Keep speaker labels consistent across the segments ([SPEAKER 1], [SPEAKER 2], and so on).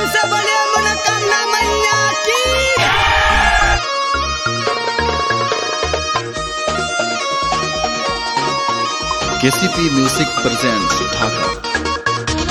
[SPEAKER 1] से बोलिए मनोकामना मैया की
[SPEAKER 2] केसीपी म्यूजिक प्रेजेंट्स ढाका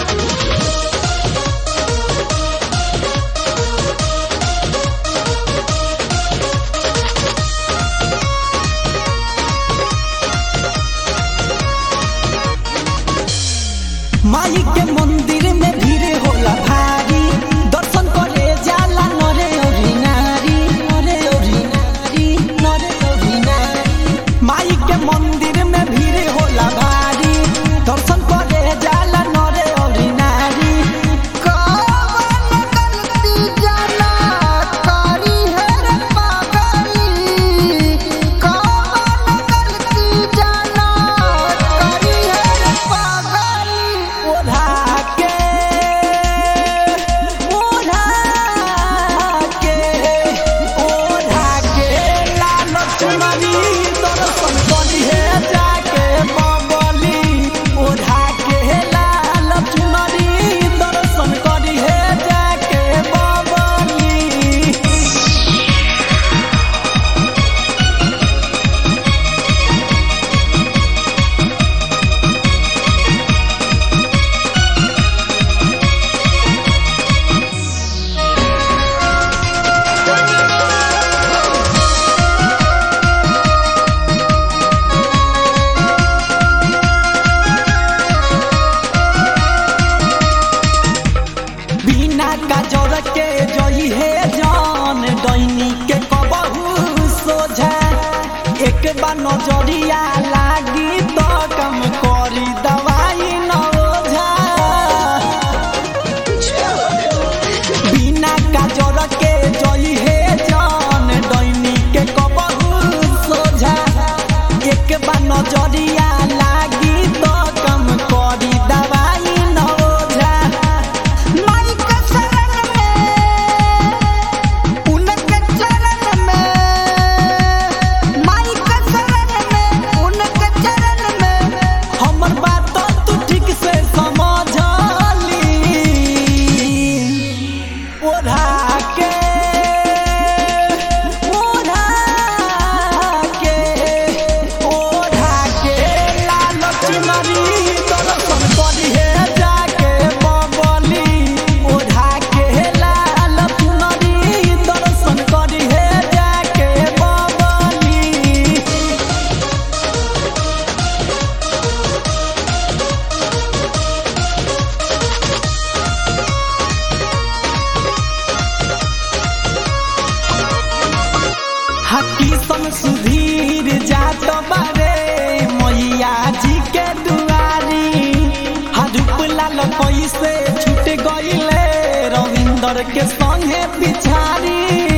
[SPEAKER 3] माई के मंदिर में भीड़ होला भारी दर्शन करे जाला नरे औरी नारी नरे औरी नारी नरे औरी नारी माई के मंदिर में भीड़ होला भारी दर्शन करे जाला नरे औरी नारी कवन गलती जाला करी है रे पागली कवन गलती जाला करी है रे पागली ओढ़ा के ओढ़ा के ओढ़ा के लाल चुनरी दर्शन करी है जाके बबली ओढ़ा के लाल चुनरी दर्शन करी है जाके बबली बिना काजर के जई है जान दैनी के कबहू सोझा एक बार नजरिया लागी तो कम करी दवाई न ओझा बिना काजर के जई है जान दैनी के कबहू सोझा एक बार नजरिया लागी तो कम करी दवाई न ओझा माई के शरण में उनके चरण में माई के शरण में उनके चरण में हमर बात तू ठीक से समझली ओढ़ा के ओढ़ा के ओढ़ा के लाल चुनरी दर्शन करी है जाके बबली ओढ़ा के लाल चुनरी दर्शन करी है जाके बबली हकी सन सुधीर जात बारे मैया जी के दुआरी हरुप लाल कैसे छूट गईले रविंदर के संगे पिछारी